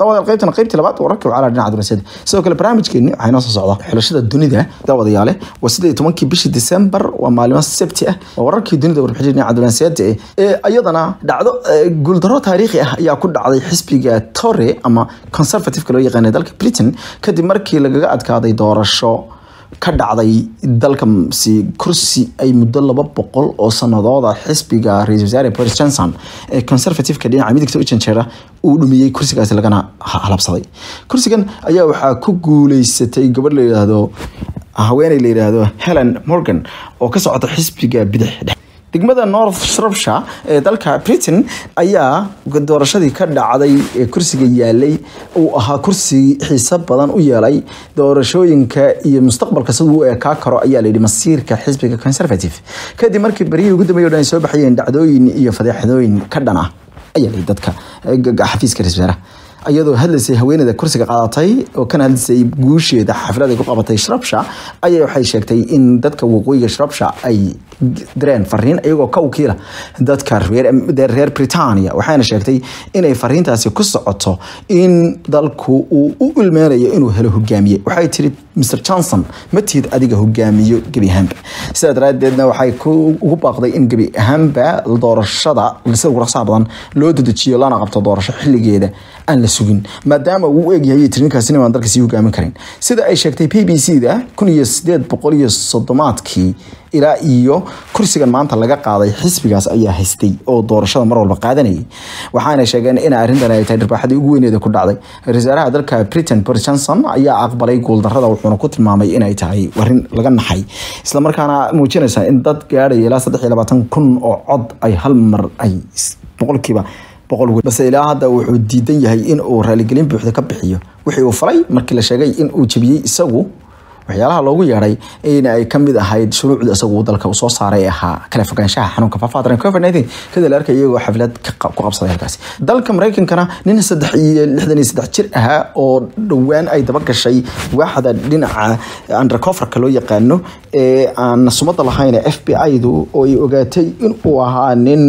daawadayaal qaybtana qaybtii labaad wararkii wacala dhinaca dunaasiyada sidoo kale barnaamijkeeni waxaa inoo soo socda xulashada dunida daawadayaale waa siddeed iyo tobankii bishii December waa maalimo sabti ah waa wararkii dunida warbixinta dhinaca dunaasiyada ee iyadana dhacdo guuldaro taariikhi ah ayaa ku dhacday xisbiga Tory ama conservative loo yaqaan dalka Britain kadib markii lagaga adkaaday doorasho ka dhacday dalkasi kursi ay muddo laba boqol oo sanadooda xisbiga ra-isul wasaare boris johnson ee conservativeka dhinaca midigta u janjeera uu dhumiyey kursigaasi lagana halabsaday kursigan ayaa waxaa ku guuleysatay gabadh la yidhaahdo haweeney la yidhaahdo helen morgan oo ka socota xisbiga bidix degmada north shropshire ee dalka britain ayaa doorashadii ka dhacday ee kursiga yaalay uu ahaa kursi xiiso badan u yeelay doorashooyinka iyo mustaqbalka siduu u ekaa karo ayaa layidhi masiirka xisbiga conservative kadib markii baryihii ugu dambeeyay o dhan ay soo baxayeen dhacdooyin iyo fadeexadooyin ka dhan ah ayaa layidhi dadka xafiiska ra-isul wasaaraha iyadoo hadlaysay haweeneyda kursiga qaadatay oo kana hadlaysay guusheeda xaflad ay ku qabatay shrabsha ayaa waxay sheegtay in dadka waqooyiga shrabsha ay direen fariin iyagoo ka wakiila dadka reer Britania waxayna sheegtay inay fariintaasi ku socoto in dalku uu u ilmeynayo inuu helo hogaamiye waxay tiri Mr Johnson ma tihid adiga hogaamiyo gebi ahaanba sidaa daraadeedna waxay ugu baaqday in gebi ahaanba doorashada sida ugu raqsaha badan loo dedejiyo lana qabto doorasho xilligeeda aan la sugin maadaama uu u egyahay tirinkaasina aan dalka sii hogaamin karin sida ay sheegtay b b c da kun iyo sideed boqol iyo soddomaadkii ilaa iyo kursigan maanta laga qaaday xisbigaas ayaa haystay oo doorashada mar walba qaadanayay waxaana sheegeen in arrintan ay tahay dharbaaxadii ugu weyneeda ku dhacday ra-isul wasaaraha dalka britain boris johnson ayaa aqbalay guuldarrada wuxuuna ku tilmaamay inay tahay warin laga naxay islamarkaana muujinaysa in dad gaadhaya ilaa saddex iyo labaatan kun oo cod ay hal mar ay boqolkiiba balse ilaa hadda wuxuu diidan yahay in uu raaligelin buuxda ka bixiyo wixii uu falay markii la sheegay in uu jebiyey isagu waxyaalaha loogu yeedhay in ay kamid ahayd shuruucda isagu dalka uu soo saaray ahaa kala fogaanshaha xanuunka faafaadran covid nineteen kadib la arkay iyagoo xaflad ku qabsaday halkaasi dalka maraykankana nin saddex iyo lixdan iyo saddex jir ahaa oo dhowaan ay daba gashay waaxda dhinaca undercoverka loo yaqaano ee aan sumada lahayn f b i-du oo ay ogaatay in uu ahaa nin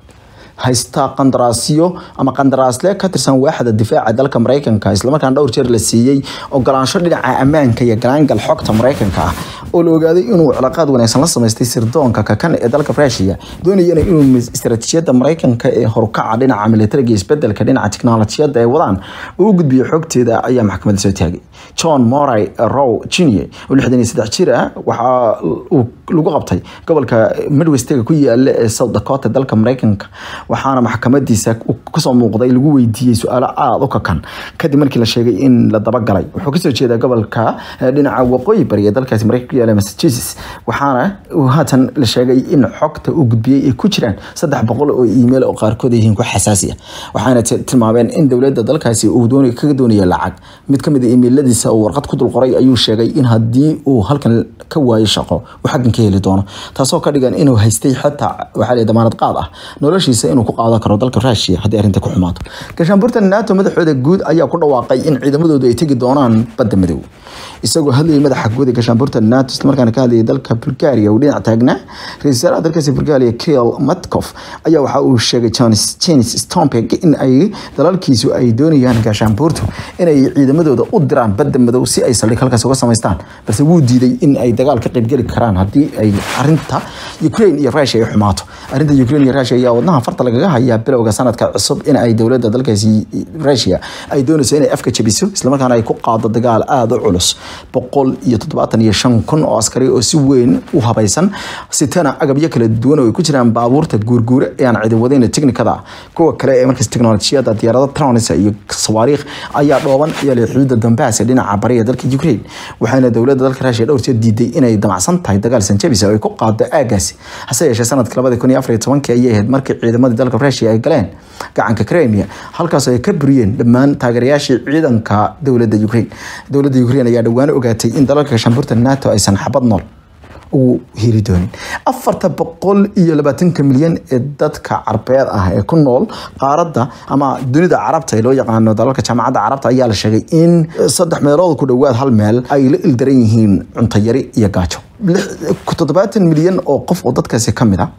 haysta qandaraasyo ama qandaraasle ka tirsan waaxda difaaca dalka maraykanka islamarkaana dhowr jeer la siiyey ogolaansho dhinaca ammaanka iyo galaangal xogta maraykanka ah oo la ogaaday inuu cilaaqaad wanaagsan la samaystay sirdoonka kakan ee dalka rusia doonayana inuu istaraatiijiyadda maraykanka ee horukaca dhinaca militariga iyo isbedelka dhinaca tiknolojiyadda ay wadaan uu u gudbiyo xogteeda ayaa maxkamadda soo taagay john moray row junior oo lixdan iyo saddex jir ah waxaa uu lagu qabtay gobolka midwestga ku yaala ee south dakota dalka maraykanka waxaana maxkamadiisa kasoo muuqday lagu weydiiyey su-aalo aada u kakan kadib markii la sheegay in la dabagalay wuxuu kasoo jeedaa gobolka dhinaca waqooyi bari ee dalkaasi maraykanka ku yaala massachusetts waxaana haatan la sheegay in xogta uu gudbiyey ay ku jiraan saddex boqol oo email oo qaarkood yihiin ku xasaasi ah waxaana tilmaameen in dowladda dalkaasi uu kaga doonayo lacag mid kamid a emailadiisa uu warqad ku dulqoray ayuu sheegay in haddii uu halkan ka waayo shaqo uu xaggan ka heli doono taasoo ka dhigan inuu haystay xataa waxaa la damaanad qaad ah noloshiisa inuu ku qaadan karo dalka Russia haddii arrinta ku xumaato gaashaanbuurta NATO madaxooda guud ayaa ku dhawaaqay in ciidamadoodu ay tegi doonaan badda madow isagoo hadlayay madaxa guud ee gaashaanbuurta NATO isla markaana ka hadlayay dalka Bulgaria uu dhinac taagnaa ra-iisul wasaaraha dalkaasi Bulgaria Kirill Matkov ayaa waxa uu sheegay Janis Janis Stompeg in ay dalalkiisu ay doonayaan gaashaanbuurtu inay ciidamadooda u diraan badda madow si ay saldhig halkaas uga samaystaan balse wuu diiday in ay dagaal ka qaybgeli karaan haddii ay arinta Ukraine iyo Russia ay xumaato arinta Ukraine iyo Russia ayaa wadnaha farta lagaga hayaa bilowga sanadka cusub in ay dowladda dalkaasi Russia ay doonayso inay afka jabiso islamarkaana ay ku qaado dagaal aada u culus boqol iyo toddobaatan iyo shan kun oo askari oo si weyn u habaysan sitana agabyo kala duwan oo ay ku jiraan baabuurta guurguura ee aan cidi wadayna teknikada kuwa kale ee markaas teknolojiyada diyaarado trons iyo sawaariikh ayaa dhooban iyo leh xuduudda dambaas ee dhinaca bariga dalka Ukraine waxaana dowladda dalka Russia dhowr jeer diiday inay damacsan tahay dagaal sanjabis oo ay ku qaado aagaasi hase yeeshee sanadka 2014 ayay ahayd markii ciidamadii dalka Russia ay galeen gacanka Crimea halkaas ay ka buriyeen dhammaan taageerayaashii ciidanka dowladda Ukraine dowladda Ukraine ayaa dhawaan ogaatay in dalalka shamburta NATO aysan xabad nool ugu heli doonin afarta boqol iyo labaatanka milyan ee dadka carbeed ah ee ku nool qaaradda ama dunida carabta ee loo yaqaano dalalka jaamacadda carabta ayaa la sheegay in saddex meelood ku dhowaad hal meel ay la ildaran yihiin cunto yari iyo gaajo toddobaatan milyan oo qof oo dadkaasi ka mid a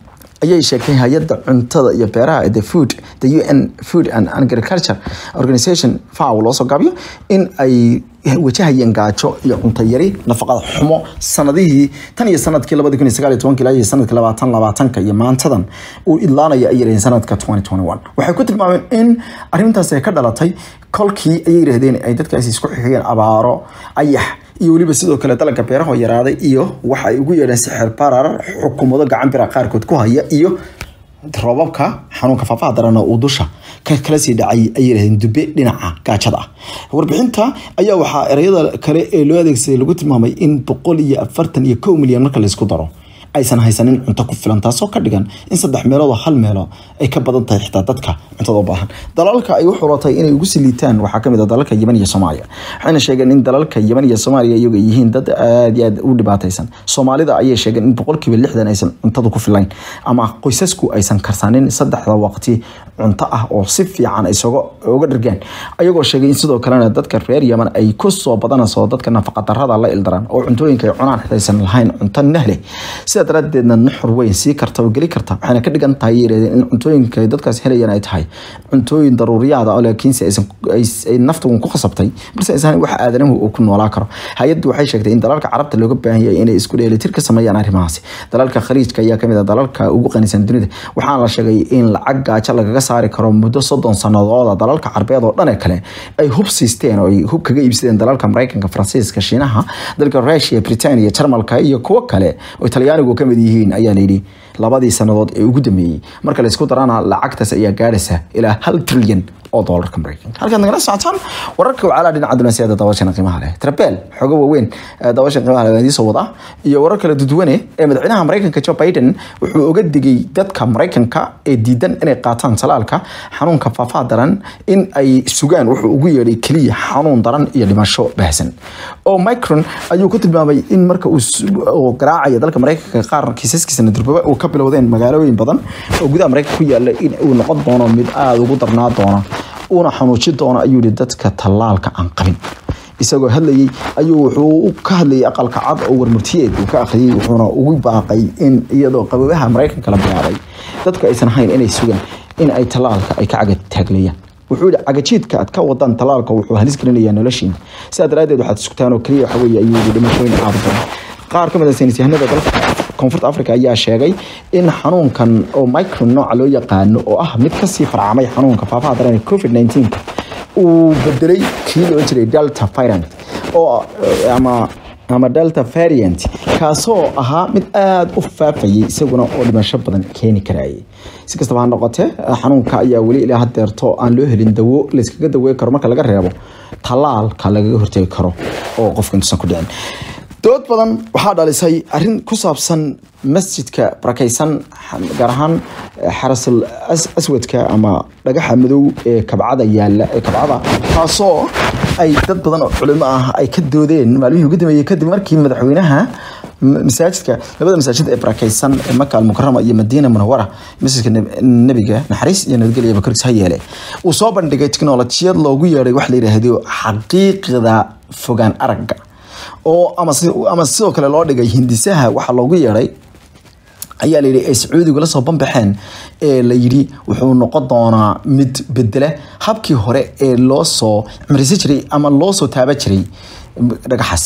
ayay sheegtay hay-adda cuntada iyo beeraha the food the un food and agriculture organization faw loo soo gaabiyo in ay wajahayeen gaajo iyo cunto yari nafaqada xumo sanadihii tan iyo sanadkii labadi kun iyo sagaal iyo tobankii ilaa iyo sanadkii labaatan labaatanka iyo maantadan uu idlaanaya ay yiraheen sanadka twenty twenty one waxay ku tilmaameen in arrintaas ay ka dhalatay kolkii ayay yidhahdeen ay dadkaasi isku xigeen abaaro ayax iyo weliba sidoo kale dalagga beeraha yaraaday iyo waxa ay ugu yeedheen sixir barar xukuumado gacan bira qaarkood ku haya iyo roobabka xanuunka faafaha darana uu dusha kala sii dhacay ay yidhahdeen dube dhinaca gaajada ah warbixinta ayaa waxaa ereyada kale ee loo adeegsaday lagu tilmaamay in boqol iyo afartan iyo kow milyan marka laysku daro aysan haysanin cunto ku filan taasoo ka dhigan in saddex meeloodoo hal meelo ay ka badan tahay xitaa dadka cuntada u baahan dalalka ay u xulatay inay ugu siliitaan waxaa kamid ah dalalka yemen iyo soomaaliya waxayna sheegeen in dalalka yemen iyo soomaaliya iyagu ay yihiin dad aada iyo aad u dhibaataysan soomaalida ayay sheegeen in boqolkiiba lixdan aysan cuntada ku filayn ama qoysasku aysan karsanin saddexda waqti cunto ah oo si fiican isaga uga dhargaan ayagoo sheegay in sidoo kalena dadka reer yemen ay kusoo badanayso dadka nafaqadarada la ildaran oo cuntooyinka ay cunaan aysan lahayn cunto nahle sidaa daraadeedna nuxur weyn sii karta oo geli karta waxayna ka dhigan tahay yiraahdeen in cuntooyinka ay dadkaas helayaan ay tahay cuntooyin daruuriyaada oo laakiinse aysan ay naftu ku khasabtay balse aysan wax aadanahu uu ku noolaa karo hay-addu waxay sheegtay in dalalka carabta looga baahan yahay inay isku dheelitir ka sameeyaan arrimahaasi dalalka khaliijka ayaa kamid ah dalalka ugu qanisan dunida waxaana la sheegay in lacag gaajo lagaga saari karo muddo soddon sanadooda dalalka carbeed oo dhan ee kale ay hub siisteen oo ay hub kaga iibsadeen dalalka mareykanka faransiiska shiinaha dalka rusia britania jarmalka iyo kuwo kale oo talyaanigu kamid yihiin ayaa layidhi labadii sanadood ee ugu dambeeyey marka laysku darana lacagtaas ayaa gaadhaysa ilaa hal trilyan oo doolarka mareykanka halkaad nagala socotaan wararka wacaalaa dhinaca dunaasiyada dabashana qiimaha leh trabel xogo waaweyn dabashan qiimaha leh idiin soo wada iyo warar kala duduwane ee madaxweynaha mareykanka joe biden wuxuu uga digay dadka mareykanka ee diidan inay qaataan talaalka xanuunka faafaha daran in ay sugaan wuxuu ugu yeedhay keliya xanuun daran iyo dhimasho baahsan oo micron ayuu ku tilmaamay in marka uu garaacaya dalka mareykanka qaar kiisaskiisana durbaba uu ka bilowdeen magaalooyin badan oo gudaha mareykanka ku yaala in uu noqon doono mid aada ugu darnaa doona uuna xanuujin doono ayuu yihi dadka tallaalka aan qabin isagoo hadlayey ayuu wuxuu ka hadlayay aqalka cad oo warmurtiyeed uu ka akhriyey wuxuuna ugu baaqay in iyadoo qababaha mareykanka la bilaabay dadku aysan ahayn inay sugaan in ay tallaalka ay ka cagataagleyaan wuxuu yihi cagajiidka aad ka wadaan tallaalka wuxuu halis gelinayaa noloshiina sidaa daraadeed waxaad sugtaan oo keliya waxa weeye ayuu yihi dhimashooyin aada badan qaar ka mid a saynis yahanada dalka koonfurta africa ayaa sheegay in xanuunkan oo micron nooca loo yaqaano oo ah mid kasii farcamay xanuunka faafaha daran ee covid 19 uu bedelay kii loo jiray delta variant oo ama ama delta variant kaasoo ahaa mid aada u faafayay isaguna oo dhimasho badan keeni karayay si kastaba ha noqotee xanuunka ayaa weli ilaa hadeerto aan loo helin dawo layskaga dawey karo marka laga reebo tallaalka lagaga hortegi karo oo qofka intuusan ku dhicin dood badan waxaa dhalisay arin ku saabsan masjidka barakaysan gaar ahaan xarasul aswadka ama dhagaxa madow ee kabcada yaala ee kabcada taasoo ay dad badan oo culimo ah ay ka doodeen maalmihii ugu dambeeyey kadib markii madaxweynaha masaajidka labada masaajid ee barakaysan ee maka almukarama iyo madiina munawara masjidka nebiga naxariis iyo nabadgelya bakorkiis ha yeele uu soo bandhigay tiknolojiyad loogu yeedhay wax la yidhaahdo xaqiiqda fogaan aragga oo ama sidoo kale loo dhigay hindisaha waxaa loogu yeedhay ayaa layidhi ay sacuudigu la soo banbaxeen ee la yidhi wuxuu noqon doonaa mid bedela habkii hore ee loo soo cimrisi jiray ama loo soo taaba jiray dhagaxaasi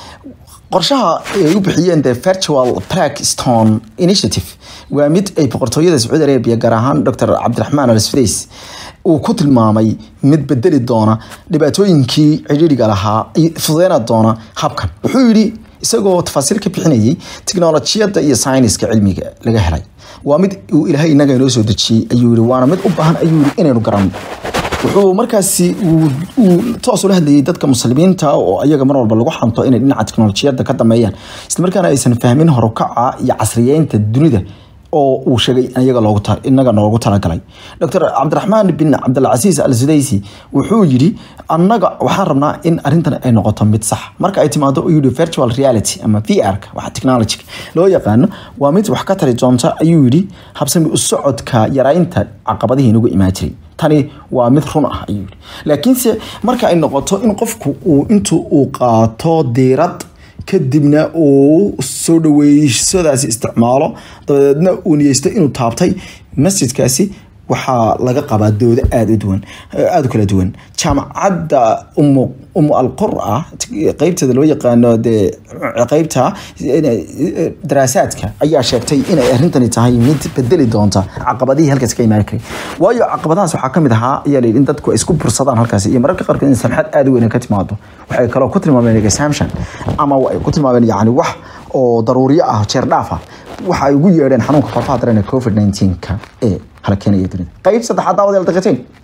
qorshaha ay u bixiyeen the virtual plaque stone initiative waa mid ay boqortooyada sacuudi arabia gaar ahaan dr cabdiraxmaan al sfays uu ku tilmaamay mid bedeli doona dhibaatooyinkii cidhiidhiga lahaa fudeyna doona habkan wuxuu yidhi isagoo tafaasiil ka bixinayay tiknolojiyadda iyo sayniska cilmiga laga helay waa mid uu ilaahay inaga inoo soo dejiyey ayuu yihi waana mid u baahan ayuu yihi inaynu garanno wuxuu markaasi uu toos ula hadlayay dadka muslimiinta oo ayaga mar walba lagu xanto inay dhinaca teknolojiyadda ka dameeyaan islamarkaana aysan fahmin horukaca iyo casriyeynta dunida oo uu sheegay inaga noogu talagalay dr cabdiraxmaan bin cabdilcasiis al sudaysi wuxuu yidhi annaga waxaan rabnaa in arintan ay noqoto mid sax marka ay timaado yidhi virtual reality ama vrka waxa technology loo yaqaano waa mid wax ka tari doonta ayuu yidhi habsami u socodka yaraynta caqabadihii inagu imaan jiray tani waa mid run ah ayuu yidhi laakiinse marka ay noqoto in qofku uu intu uu qaato diirad kadibna uu soo dhaweysadaasi isticmaalo dabadeedna uu niyeysto inuu taabtay masjidkaasi waxaa laga qabaa doodo aada u duwan aada u kala duwan jaamacadda umu umu alqura qeybteeda loo yaqaano dee qeybta daraasaadka ayaa sheegtay inay arrintani tahay mid bedeli doonta caqabadihii halkaasi ka imaan karay waayo caqabadahaas waxaa kamid ahaa ayaa la yidhi in dadku ay isku bursadaan halkaasi iyo mararka qaarkood in samxad aada u weyn ka timaado waxay kaloo ku tilmaameen examtion ama ay ku tilmaameen yacni wax oo daruuriyo ah jeer dhaaf ah waxa ay ugu yeedheen xanuunka farfaha daran ee covid 19 ka ee hala keenaya dunida qayb saddexaad daawadayaal daqiiqateen